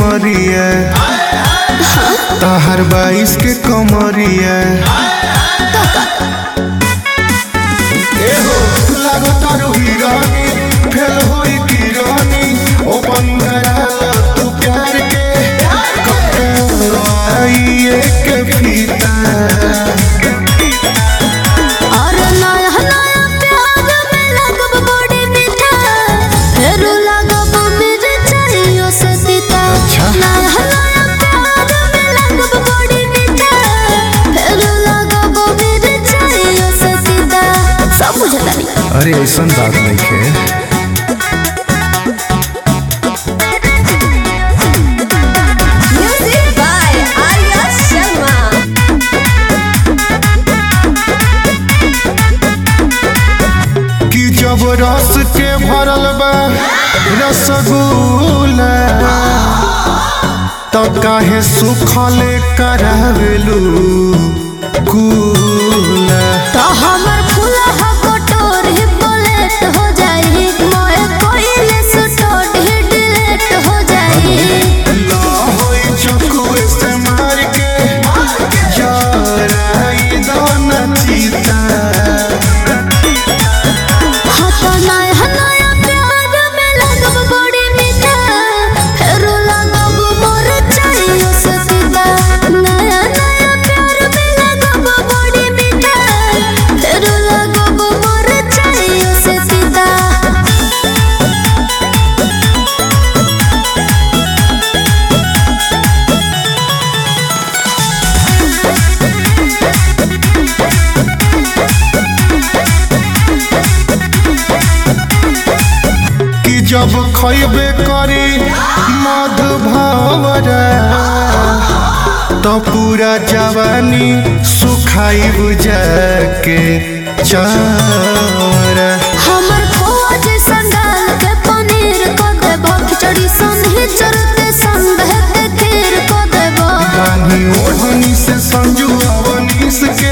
उमरिया तहर बाईस के कमरिया एहो लागतारू हिरानी फेल होई किरानी ओपन कराला तू प्यार के कपड़ाई के फीता और नया नया प्यार में लगब बड़ी मीठा फिर लगब मिर्चाइयों से तीता अच्छा। नया नया प्यार में लगब बड़ी मीठा फिर लगब मिर्चाइयों से तीता सब बुझता नहीं अरे ऐसा बात नहीं है म्यूजिक बाय आर्या शर्मा कि जब रस के भरल बा रसगुल्ला तो काहे सुखले करावेलू कूला तो हमर फूला हा कटोर ही बुलेट हो जाई मोए कोइले सुटोट ही डिलेट हो जाई ला होई चकुए से मार के याराई दोना चीता हाँ तो नया नया प्यार में लगब बड़ी मीठा फिर लगब मोर चाहिए से सीधा नया नया प्यार में लगब बड़ी मीठा फिर लगब मोर चाहिए से सीधा कि जब खैबे करी मधुभवरा तो पूरा जवानी सुखाई बुझा के चारा हमर खोआ जैसन डाल के पनीर को देबो खिचड़ी सन ही चरते संग के खीर को देबो रानी ओढ़नी से संजू अवनीस के